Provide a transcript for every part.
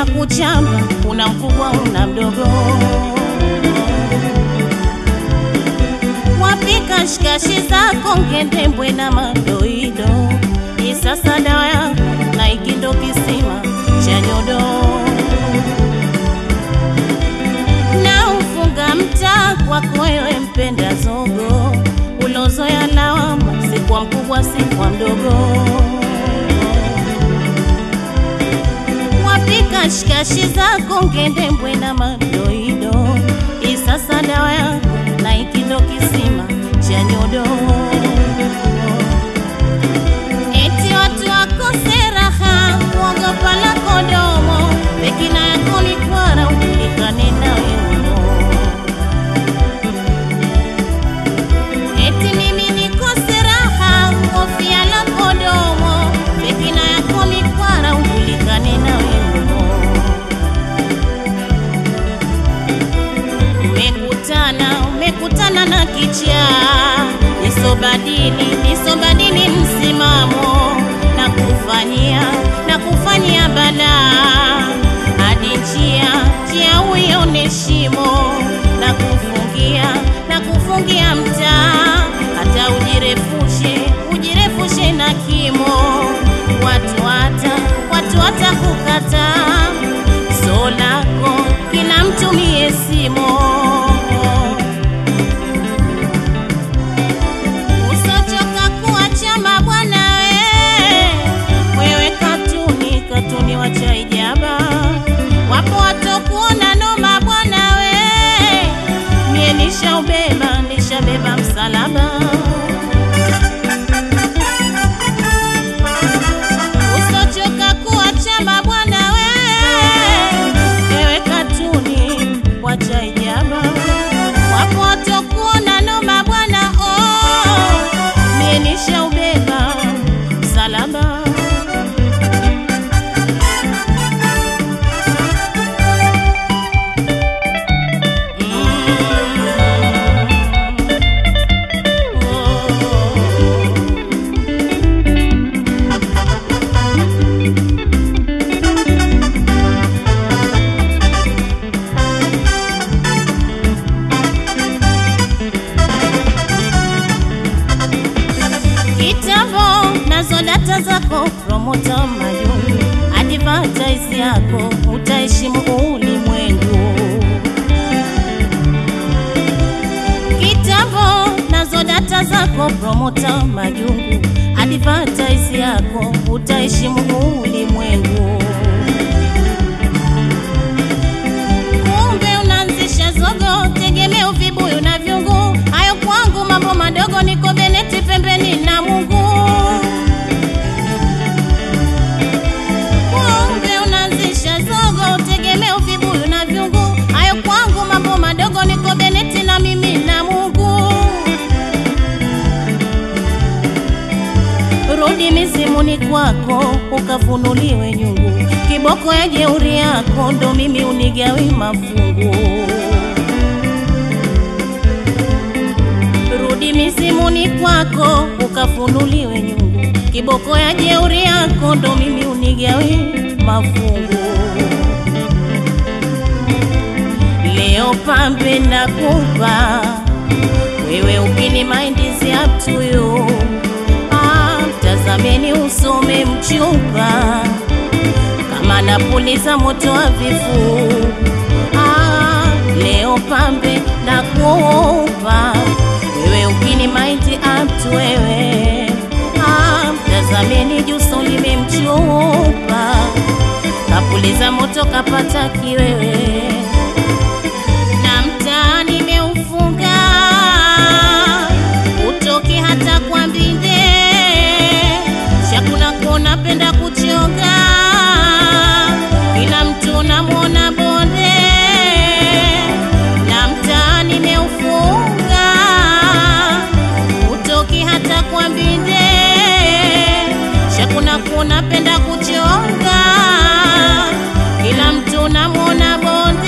kuchamba, kuna mkubwa una mdogo. Wapika shikashi zako ngendembwe na madoido, isasa dawa yako na ikindo kisima cha nyodo na ufunga mtaa kwako wewe mpenda zogo, ulozoya lawama, si kwa mkubwa si kwa mdogo. Wapika shikashi zako ngendembwe na madoido, isasa dawa yako na ikindo kisima cha nyodo. Eti watu wakose raha, kuogopa lako domo, pekina yako mikwara, ujulikane na wewe. Eti mimi nikose raha, hofia lako domo, pekina yako mikwara, ujulikane na wewe. Umekutana, umekutana na kichaa, nisobadili, nisobadili msimamo na kufanyia, na kufanyia balaa hadi njia, njia uione shimo na kufungia, na kufungia mtaa, hata ujirefushe, ujirefushe na kimo, watu hata, watu hata kukataa so lako kila mtu mie simo usochoka kuacha mabwana we wewe katuni katuni wacha ijaba wapo watokuona noma bwana we mie nishaubeba nishabeba msalaba usochoka kuacha mabwana we ewe katuni wacha ijaba wapo watokuona noma bwana oh, mie nishaubeba msalaba Mm. Oh. Kitambo nazo data zako, promota majungu, advertise yako, utaheshimu ulimwengu. Kitambo nazo data zako, promota majungu, advertise yako, utaheshimu ulimwengu. Kumbe unaanzisha zogo, tegemeo vibuyu na vyungu. Hayo kwangu mambo madogo, niko Beneti pembeni na Mungu. Kumbe unaanzisha zogo, tegemeo vibuyu na vyungu. Hayo kwangu mambo madogo, niko Beneti na mimi na Mungu. Rudi mizimuni kwako ukafunuliwe nyungu, kiboko ya jeuri yako ndo mimi unigawi mafungu. Rudi mizimuni kwako ukafunuliwe nyungu, kiboko ya jeuri yako ndo mimi unigawi mafungu. Leo pambe nakupa wewe, ukini mind is up to you. Ah, Tazameni usome mchupa kama napuliza moto wa vifu. Ah, leo pambe na kupa wewe, ukini mind up to wewe. Ah, Tazameni juso limemchupa kapuliza moto kapata kiwewe na mtaa nimeufunga utoki hata kwa mbinde shakuna kona penda kuchonga kila mtu namwona bonde na mtaa nimeufunga utoki hata kwa mbinde shakuna kona penda kuchonga kila mtu namwona bonde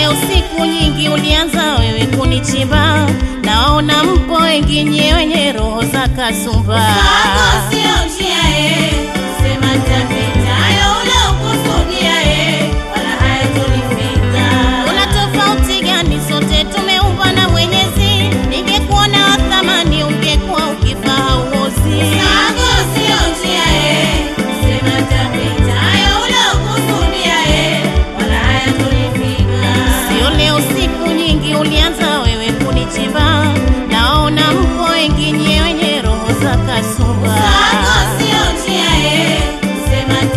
leo siku nyingi ulianza wewe kunichimba, naona mpo wengi nye wenye roho za kasumba. Sako sio njia ye, sema tapita hayo unaokusudia ye, wala hayatonifika. Una tofauti gani? Sote tumeumbwa na Mwenyezi. Ningekuona wa thamani, ungekuwa ukifa hauozi. Sako sio njia ye, sema tapita hayo unaokusudia ye, wala hayatonifika. Sio leo siku nyingi ulianza wewe kunichimba, naona mpo wengi nye wenye roho za kasumba. Sako sio njia ye, sema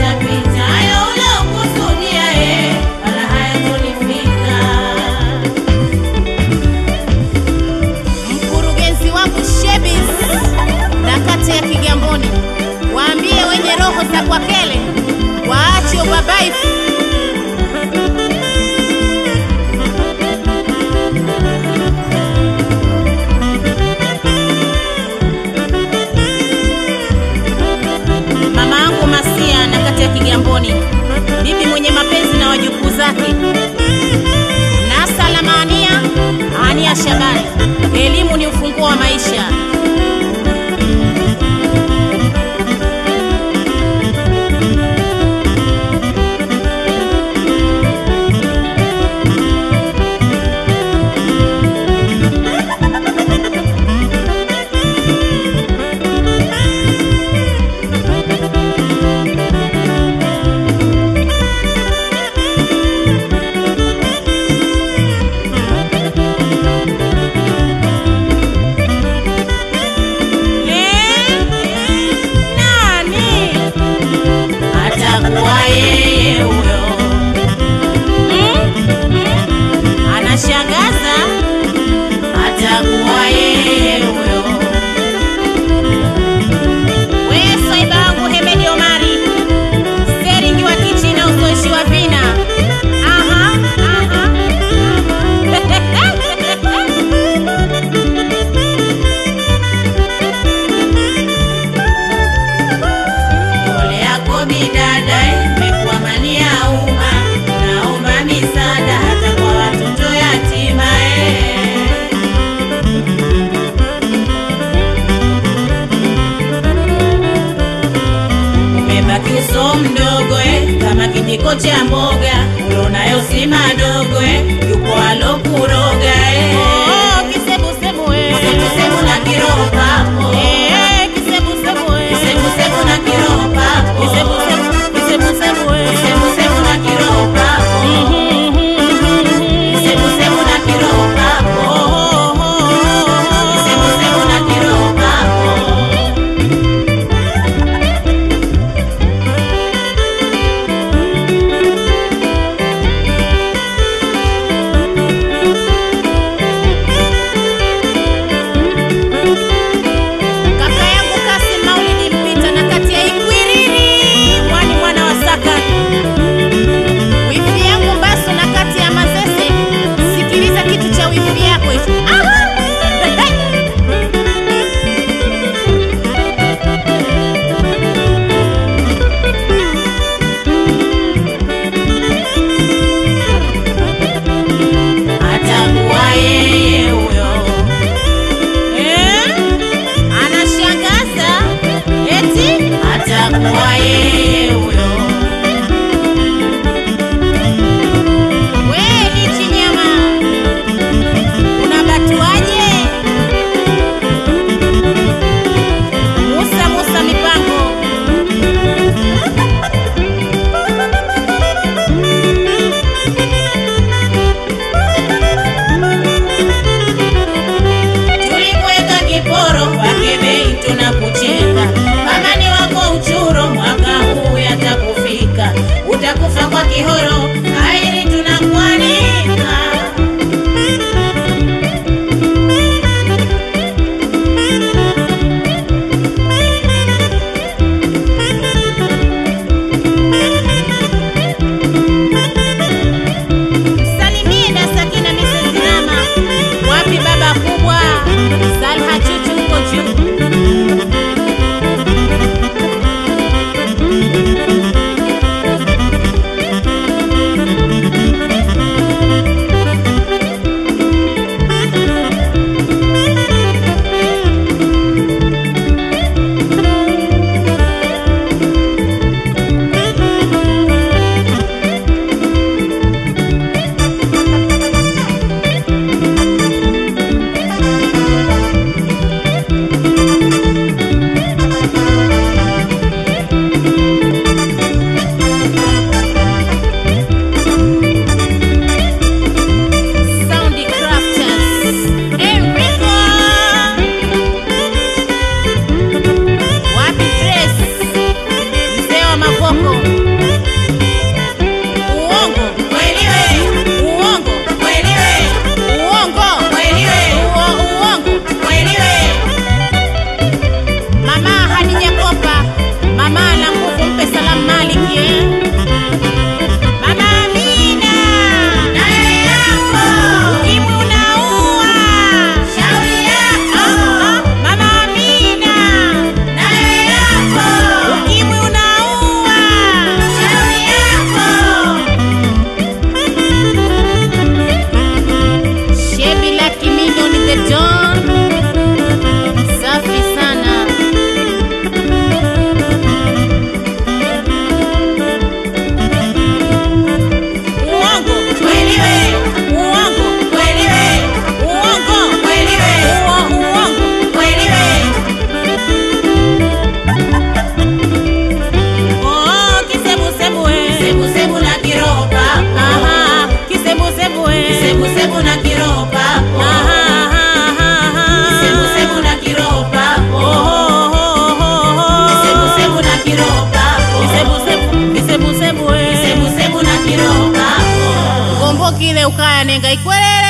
ukaya nenga ikwelele